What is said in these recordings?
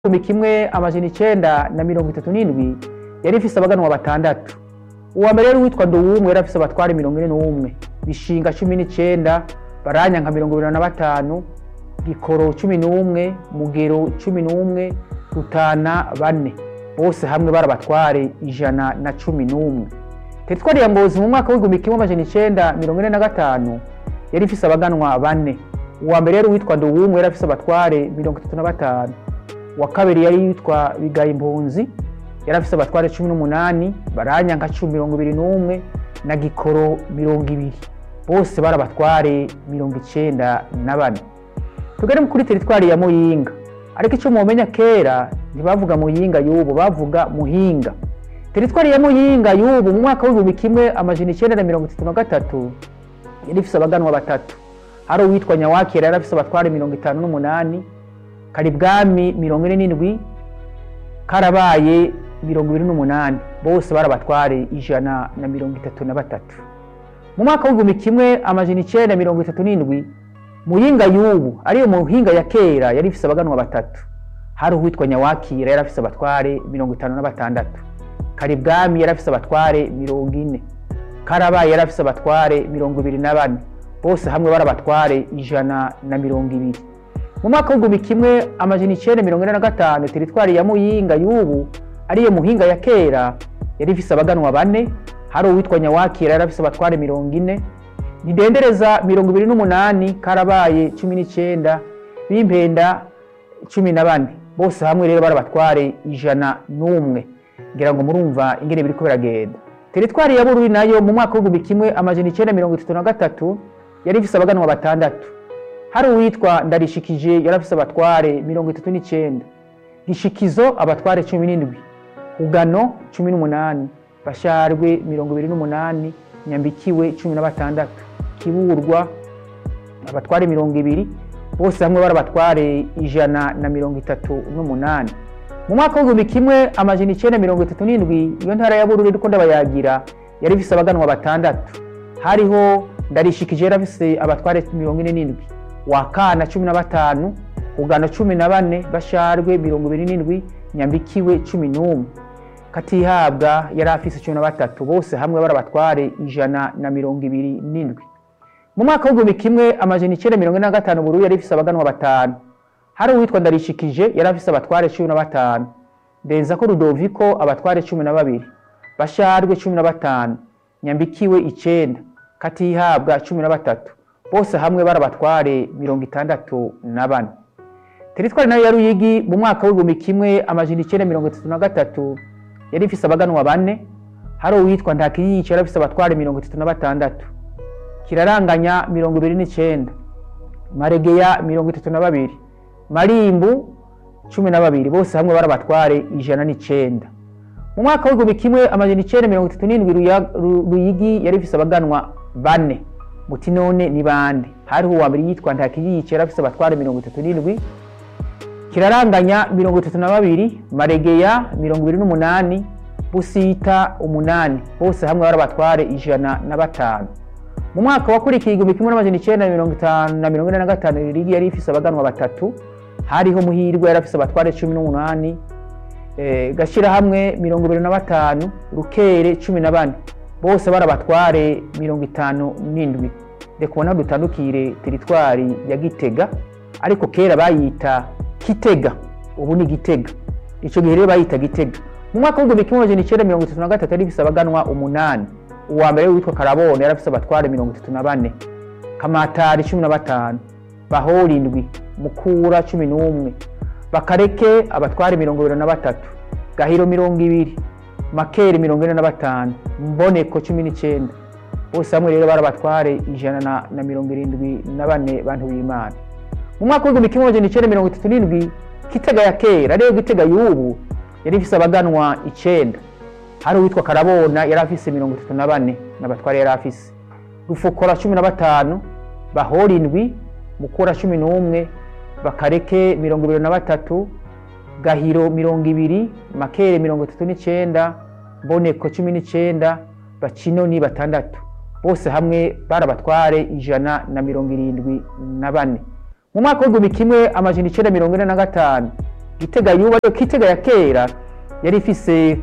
igihumbi kimwe amajana icenda na mirongo itatu n'indwi yari ifise abaganwa batandatu uwa mbere yari witwa nduwumwe yari afise abatware mirongo ine n'umwe bishinga cumi n'icenda baranyanka mirongo ibiri na batanu gikoro cumi n'umwe mugero cumi n'umwe rutana bane bose hamwe bari abatware ijana na cumi n'umwe teritwari ya ngozi mu mwaka w'igihumbi kimwe amajana icenda mirongo ine na gatanu yari ifise abaganwa bane uwa mbere yari witwa nduwumwe yari afise abatware mirongo itatu na batanu uwa kabiri yari yitwa bigaye impunzi yari afise abatware cumi n'umunani baranyanka cumi mirongo ibiri n'umwe na gikoro mirongo ibiri bose bari abatware mirongo icenda na bane tugere kuri teritwari ya muyinga ariko icyo mumenya kera ntibavuga muyinga y'ubu bavuga muhinga teritwari ya muyinga y'ubu mu mwaka w'igihumbi kimwe amajana icenda na mirongo itatu na gatatu yari ifise abaganwa batatu hari uwitwa nyawakera yari afise abatware mirongo itanu n'umunani karibwami mirongo ine n'indwi karabaye mirongo ibiri n'umunani bose bari abatware ijana na mirongo itatu na batatu mu mwaka w'igihumbi kimwe amajana icenda mirongo itatu n'indwi muyinga y'ubu ariyo muhinga ya kera yari ifise abaganwa batatu hari uwitwa nyawakira yari afise abatware mirongo itanu na batandatu karibwami yari afise abatware mirongo ine karabaye yari afise abatware mirongo ibiri na bane bose hamwe bari abatware ijana na mirongo ibiri mu mwaka w'igihumbi kimwe amajana icenda mirongo ine na gatanu teritwari ya muyinga y'ubu ariyo muhinga ya kera yari ifise abaganwa bane hari uwitwa nyawakira yari afise abatware mirongo ine nidendereza mirongo ibiri n'umunani karabaye cumi n'icenda bimpenda cumi na bane bose hamwe rero bari abatware ijana n'umwe ngira ngo murumva ingene biriko biragenda teritwari ya bururi nayo mu mwaka w'igihumbi kimwe amajana icenda mirongo itatu na gatatu yari ifise abaganwa batandatu hari uwitwa ndarishikije yari afise abatware mirongo itatu n'icenda gishikizo abatware cumi n'indwi hugano cumi n'umunani basharwe mirongo ibiri n'umunani nyambikiwe cumi na batandatu kiburwa abatware mirongo ibiri bose hamwe bari abatware ijana na mirongo itatu n'umunani mu mwaka w'igihumbi kimwe amajana icenda mirongo itatu n'indwi iyo ntara ya bururi iriko ndabayagira yari ifise abaganwa batandatu hariho ndarishikije yari afise abatware mirongo ine n'indwi wakana cumi na batanu ugana cumi na bane basharwe mirongo ibiri n'indwi nyambikiwe cumi n'umwe katihabwa yari afise cumi na batatu bose hamwe bari abatware ijana na mirongo ibiri n'indwi mu mwaka w'igihumbi kimwe amajana icenda mirongo ine na gatanu bururi yari ifise abaganwa batanu hari uwitwa ndarishikije yari afise abatware cumi na batanu ndenzako rudoviko abatware cumi na babiri basharwe cumi na batanu nyambikiwe icenda katihabwa cumi na batatu bose hamwe bari abatware mirongo itandatu na bane teritwari nayo ya ruyigi mu mwaka w'igihumbi kimwe amajana icenda mirongo itatu na gatatu yari ifise abaganwa bane hari uwitwa ntakiyica yari afise abatware mirongo itatu na batandatu kiraranganya mirongo ibiri n'icenda maregeya mirongo itatu na babiri marimbu cumi na babiri bose hamwe bari abatware ijana n'icenda mu mwaka w'igihumbi kimwe amajana icenda mirongo itatu n'indwi ruyigi yari ifise abaganwa bane muti none ni bande hariho uwa mbere yitwa ntakiyica yari afise abatware mirongo itatu n'indwi kiraranganya mirongo itatu na babiri maregeya mirongo ibiri n'umunani busita umunani bose hamwe bari abatware ijana na batanu mu mwaka wakurikiye igihumbi kimwe n'amajana icenda na mirongo itanu na mirongo ine na gatanu rigi yari ifise abaganwa batatu hariho muhirwe yari afise abatware cumi n'umunani e, gashirahamwe mirongo ibiri na batanu rukere cumi na bane bose bari abatware mirongo itanu n'indwi reka ubona dutandukire teritwari ya gitega ariko kera bayita kitega ubu ni gitega ico gihe rero bayita gitega mu mwaka w'igihumbi kimwe amajana icenda mirongo itatu na gatatu yari ifise abaganwa umunani uwa mbere witwa karabone yari afise abatware mirongo itatu na bane kamatari cumi na batanu bahora indwi mukura cumi n'umwe bakareke abatware mirongo ibiri na batatu gahiro mirongo ibiri makeri mirongo ine na batanu mboneko cumi n'icenda bose hamwe rero bari abatware ijana na, na mirongo irindwi na bane bantu b'imana mu mwaka w'igihumbi kimwe amajana icenda mirongo itatu n'indwi kitega ya kera ariyo gitega y'ubu yari ifise abaganwa icenda hari uwitwa karabona yari afise mirongo itatu na bane n'abatware yari afise rufukora cumi na batanu bahora indwi mukura cumi n'umwe bakareke mirongo ibiri na batatu gahiro mirongo ibiri makere mirongo itatu n'icenda mboneko cumi n'icenda bacino ni batandatu bose hamwe bari abatware ijana na mirongo irindwi na bane mu mwaka w'igihumbi kimwe amajana icenda mirongo ine na gatanu gitega yuba ariko kitega ya kera yari ifise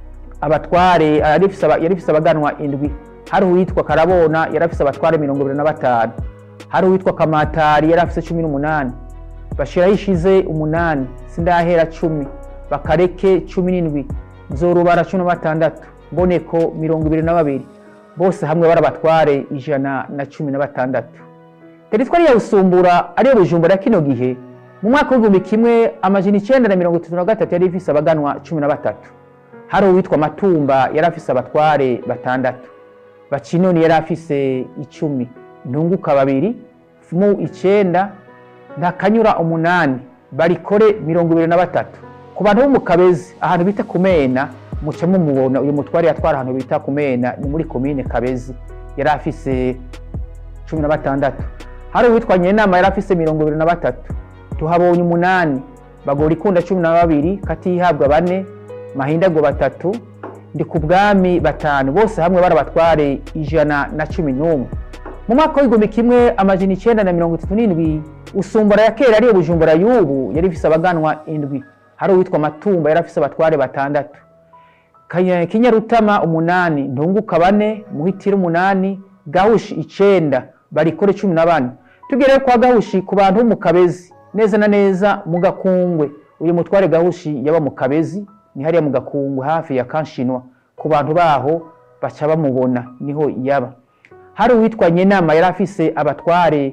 abatware yari ifise aba- yari ifise abaganwa indwi hari uwitwa karabona yari afise abatware mirongo ibiri na batanu hari uwitwa kamatari yari afise cumi n'umunani bashiraho ishize umunani sindahera cumi bakareke cumi n'indwi nzorubara cumi na batandatu mboneko mirongo ibiri na babiri bose hamwe bari abatware ijana na cumi na batandatu teritwari ya busumbura ariyo bujumbura kino gihe mu mwaka w'igihumbi kimwe amajana icenda na mirongo itatu na gatatu yari ifise abaganwa cumi na batatu hari uwitwa matumba yari afise abatware batandatu bacinoni yari afise icumi ntunguka babiri fumu icenda ntakanyura umunani barikore mirongo ibiri na batatu ku bantu bo mu kabezi ahantu bita kumena muca mumubona uyu mutware yatwara ahantu bita kumena ni muri komine kabezi yari afise cumi na batandatu hari uwitwa nyenama yari afise mirongo ibiri na batatu tuhabonye umunani bagora ikunda cumi na babiri katihabwa bane mahindago batatu ndi ku bwami batanu bose hamwe bari abatware ijana na cumi n'umwe mu mwaka w'igihumbi kimwe amajana icenda na mirongo itatu n'indwi usumbura ya kera ariyo bujumbura y'ubu yari ifise abaganwa indwi hari uwitwa matumba yari afise abatware batandatu Kanya- kinyarutama umunani ntunguka bane muhitira umunani gahushi icenda barikore cumi na bane tugere kwa gahushi ku bantu bo mu kabezi neza na neza mu gakungwe uyu mutware gahushi yaba mu kabezi ni hariya mu gakungwe hafi ya kanshinwa ku bantu baho baca bamubona niho yaba hari uwitwa nyenama yari afise abatware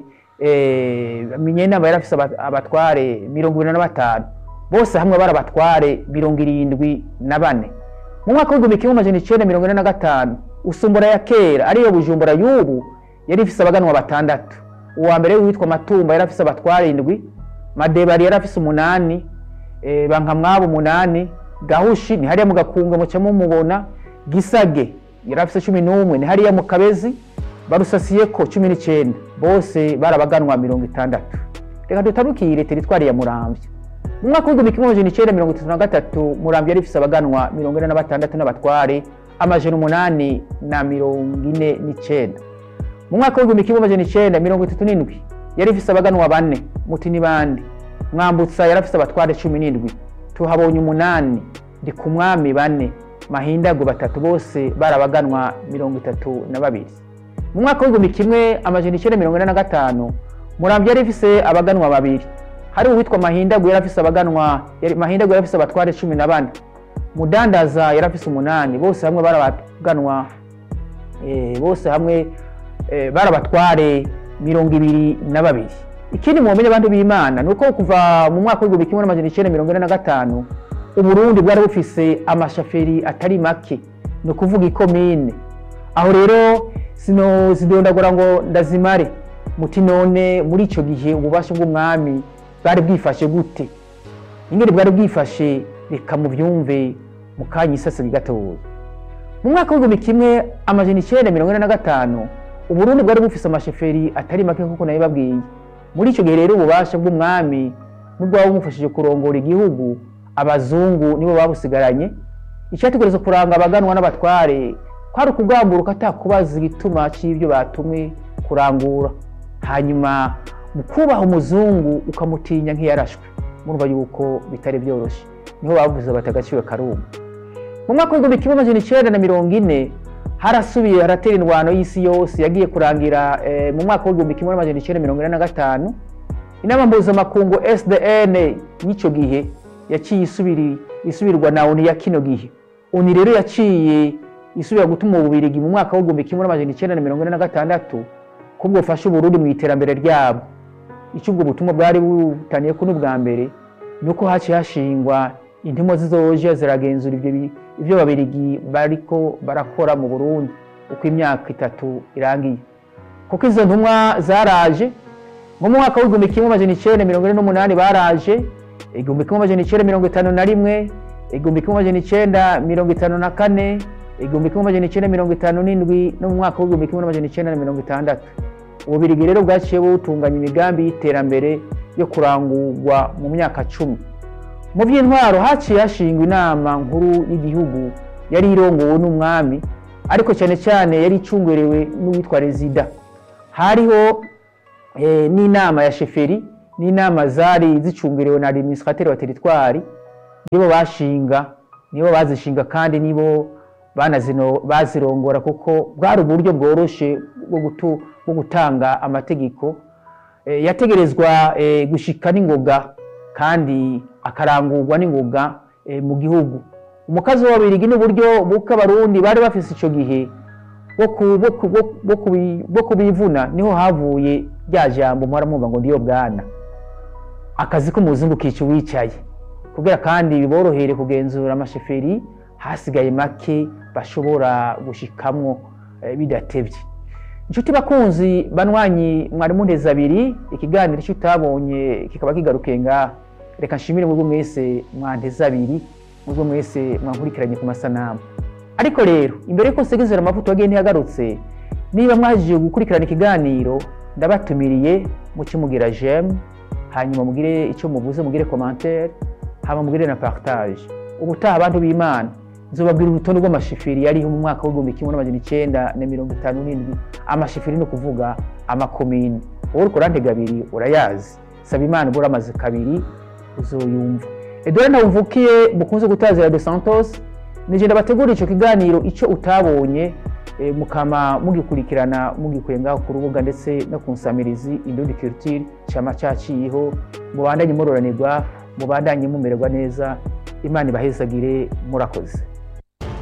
eh, nyenama yari afise aba- abatware mirongo ibiri na batanu bose hamwe bari abatware mirongo irindwi na bane mu mwaka w'igihumbi kimwe amajana icenda mirongo ine na gatanu usumbura ya kera ariyo bujumbura y'ubu yari ifise abaganwa batandatu uwa mbere witwa matumba yari afise abatware indwi madebari yari afise umunani eh, bankamwabo umunani gahushi ni hariya mu gakunga muca mumubona gisage yari afise cumi n'umwe ni hariya mu kabezi barusasiyeko cumi n'icenda bose barabaganwa mirongo itandatu reka dutarukire teritwari ya muramvya mu mwaka w'igihumbi kimwe amajana icenda mirongo itatu na gatatu muramvya yari ifise abaganwa mirongo ine na batandatu n'abatware amajana umunani na mirongo ine n'icenda mu mwaka w'igihumbi kimwe amajana icenda mirongo itatu n'indwi yari ifise abaganwa bane muti ni bande mwambutsa yari afise abatware cumi n'indwi tuhabonye umunani ndi ku mwami bane mahindago batatu bose barabaganwa mirongo itatu na babiri mu mwaka w'igihumbi kimwe amajana icenda mirongo ine na gatanu muramvya yari ifise abaganwa babiri hari uwitwa mahindago yari afise abaganwa yari- mahindago yari afise abatware cumi na bane mudandaza yari afise umunani bose hamwe barabaganwa eh, bose hamwe eh, barabatware mirongo ibiri na babiri ikindi mumenye abantu b'imana ni uko kuva mu mwaka w'igihumbi kimwe n'amajana icenda mirongo ine na gatanu uburundi bwari bufise amashaferi atari make ni ukuvuga ikomine aho rero sino zidondagura ngo ndazimare muti none muri ico gihe ububasha bw'umwami bwari bwifashe gute ingene bwari bwifashe reka muvyumve mu kanya isasiro gatoya mu mwaka w'igihumbi kimwe amajana icenda mirongo ine na gatanu uburundi bwari bufise amasheferi atari make nk'uko nabibabwiye muri ico gihe rero ububasha bw'umwami n'ubwaba bumufashije kurongora igihugu abazungu nibo babusigaranye icyategereza kuranga abaganwa n'abatware kwari ukugamburuka atakubaza igituma c'ivyo batumwe kurangura hanyuma mu kubaha umuzungu ukamutinya nk'iyarashwe murumva yuko bitari vyoroshe niho bavuze bati agaciro karuma mu mwaka w'igihumbi kimwe amajana icenda na mirongo ine harasubiye haratera indwano y'isi yose yagiye kurangira eh, mu mwaka w'igihumbi kimwe n'amajana icenda mirongo ine na gatanu inama mpuzamakungu sdn y'ico gihe yaciye isubiri isubirwa na oni ya kino gihe oni rero yaciye isubira gutuma ububirigi mu mwaka w'igihumbi kimwe n'amajana icenda na mirongo ine na gatandatu ko bwofasha uburundi mu iterambere ryabo icyo ubwo butumwa bwari butaniye ko n'ubwa mbere ni uko haciye hashingwa intimo zizoje ziragenzura ivyo bi- ivyo babirigi bariko barakora mu burundi uko imyaka itatu irangiye kuko izo ntumwa zaraje nko mu mwaka w'igihumbi kimwe amajana icenda mirongo ine n'umunani baraje igihumbi kimwe amajana icenda mirongo itanu na rimwe igihumbi kimwe amajana icenda mirongo itanu na kane igihumbi kimwe amajana icenda mirongo itanu n'indwi no mu mwaka w'igihumbi kimwe n'amajana icenda na mirongo itandatu ububirigi rero bwaciye butunganya imigambi y'iterambere yo kurangurwa mu myaka cumi mu by'intwaro haciye hashingwa inama nkuru y'igihugu yari irongowe n'umwami ariko cyane cyane yari icungerewe n'uwitwa rezida hariho eh, n'inama ya sheferi n'inama zari zicungiriwe na administrateur wa teritwari nibo bashinga nibo bazishinga kandi nibo banazino bazirongora kuko bwari uburyo bworoshe bwo gutu- bwo gutanga amategeko Eh, yategerezwa eh, gushika n'ingoga kandi akarangurwa n'ingoga eh, mu gihugu umukazi w'ababirigi n'uburyo buko abarundi bari bafise ico gihe bwo ku- bwo ku- bwo- bwo kubi- bwo kubivuna niho havuye rya jambo muhora mwumva ngo ndiyo bwana akazi k'umuzungu kica uwicaye kugira kandi biborohere kugenzura amasheferi hasigaye make bashobora gushikamwo eh, bidatevye inshuti bakunzi banywanyi mwari munteze abiri ikiganiro icyo utabonye kikaba kigarukiye ngaha reka nshimire mwebwe mwese mwanteze abiri mwebwe mwese mwankurikiranye ku masanamu ariko rero imbere yuko nsegezera amavuta wagiye ntiyagarutse niba mwajije gukurikirana ikiganiro ndabatumiriye mukimugira jeme hanyuma mugire icyo muvuze mugire commentaire hama mugire na partage ubutaha abantu b'imana nzobabwira urutonde rw'amashifiri yariho mu mwaka w'igihumbi kimwe n'amajana icenda na mirongo itanu n'indwi amashifiri ni ukuvuga amakomini wowe uriko urantega abiri urayazi saba imana ubura amaze kabiri uzoyumva edouard ntawuvukiye mukunze gutazira de santos nije ndabategura ico kiganiro ico utabonye eh, mukama mugikurikirana mugikuye ngaho ku rubuga ndetse no ku nsamirizi indundi culture cama caciyeho mubandanye muroranirwa mubandanye mumererwa neza imana ibahezagire murakoze